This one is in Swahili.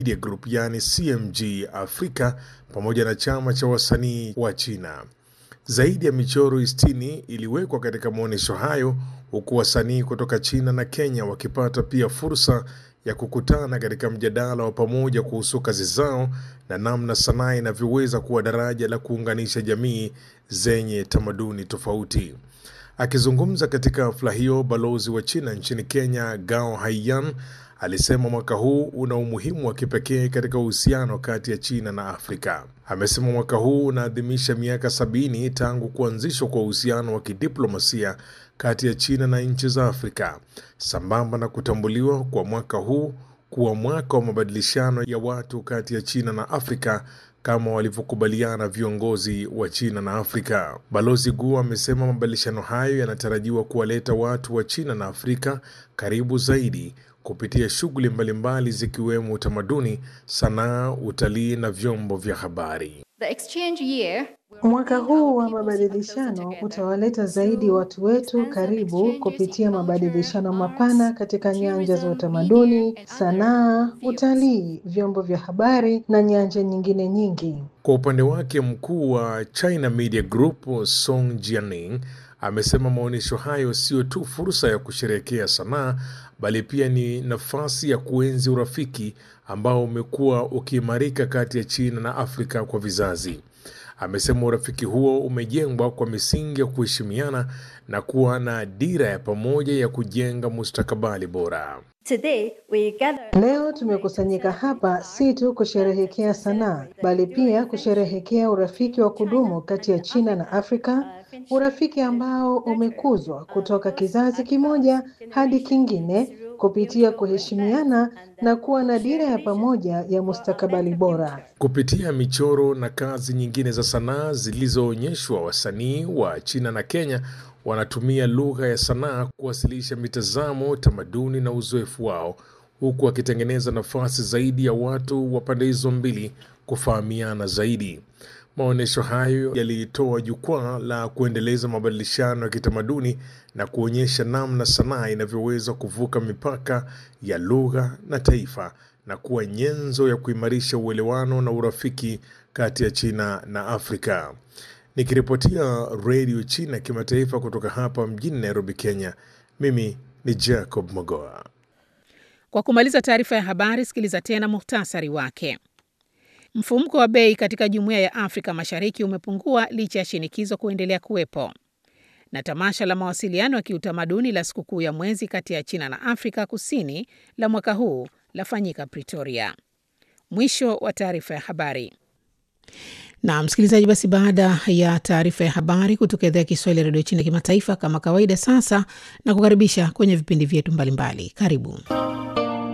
Media Group yani CMG Afrika pamoja na chama cha wasanii wa China. Zaidi ya michoro 60 iliwekwa katika maonyesho hayo huku wasanii kutoka China na Kenya wakipata pia fursa ya kukutana katika mjadala wa pamoja kuhusu kazi zao na namna sanaa inavyoweza kuwa daraja la kuunganisha jamii zenye tamaduni tofauti. Akizungumza katika hafla hiyo, balozi wa China nchini Kenya Gao Haiyan alisema mwaka huu una umuhimu wa kipekee katika uhusiano kati ya China na Afrika. Amesema mwaka huu unaadhimisha miaka sabini tangu kuanzishwa kwa uhusiano wa kidiplomasia kati ya China na nchi za Afrika, sambamba na kutambuliwa kwa mwaka huu kuwa mwaka wa mabadilishano ya watu kati ya China na Afrika kama walivyokubaliana viongozi wa China na Afrika. Balozi Guo amesema mabadilishano hayo yanatarajiwa kuwaleta watu wa China na Afrika karibu zaidi kupitia shughuli mbalimbali zikiwemo utamaduni, sanaa, utalii na vyombo vya habari. The exchange year Mwaka huu wa mabadilishano utawaleta zaidi watu wetu karibu kupitia mabadilishano mapana katika nyanja za utamaduni, sanaa, utalii, vyombo vya habari na nyanja nyingine nyingi. Kwa upande wake, mkuu wa China Media Group Song Jianing amesema maonyesho hayo sio tu fursa ya kusherehekea sanaa bali pia ni nafasi ya kuenzi urafiki ambao umekuwa ukiimarika kati ya China na Afrika kwa vizazi. Amesema urafiki huo umejengwa kwa misingi ya kuheshimiana na kuwa na dira ya pamoja ya kujenga mustakabali bora. Today we gather Leo tumekusanyika hapa si tu kusherehekea sanaa, bali pia kusherehekea urafiki wa kudumu kati ya China na Afrika, urafiki ambao umekuzwa kutoka kizazi kimoja hadi kingine kupitia kuheshimiana na kuwa na dira ya pamoja ya mustakabali bora. Kupitia michoro na kazi nyingine za sanaa zilizoonyeshwa, wasanii wa China na Kenya wanatumia lugha ya sanaa kuwasilisha mitazamo, tamaduni na uzoefu wao, huku wakitengeneza nafasi zaidi ya watu wa pande hizo mbili kufahamiana zaidi. Maonyesho hayo yalitoa jukwaa la kuendeleza mabadilishano ya kitamaduni na kuonyesha namna sanaa inavyoweza kuvuka mipaka ya lugha na taifa na kuwa nyenzo ya kuimarisha uelewano na urafiki kati ya China na Afrika. Nikiripotia redio China kimataifa kutoka hapa mjini Nairobi, Kenya, mimi ni Jacob Mogoa. Kwa kumaliza taarifa ya habari, sikiliza tena muhtasari wake. Mfumuko wa bei katika jumuiya ya Afrika Mashariki umepungua licha ya shinikizo kuendelea kuwepo. Na tamasha la mawasiliano ya kiutamaduni la sikukuu ya mwezi kati ya China na Afrika Kusini la mwaka huu lafanyika Pretoria. Mwisho wa taarifa ya habari. Na msikilizaji, basi baada ya taarifa ya habari kutoka idhaa ya Kiswahili ya redio China kimataifa, kama kawaida, sasa na kukaribisha kwenye vipindi vyetu mbalimbali. Karibu.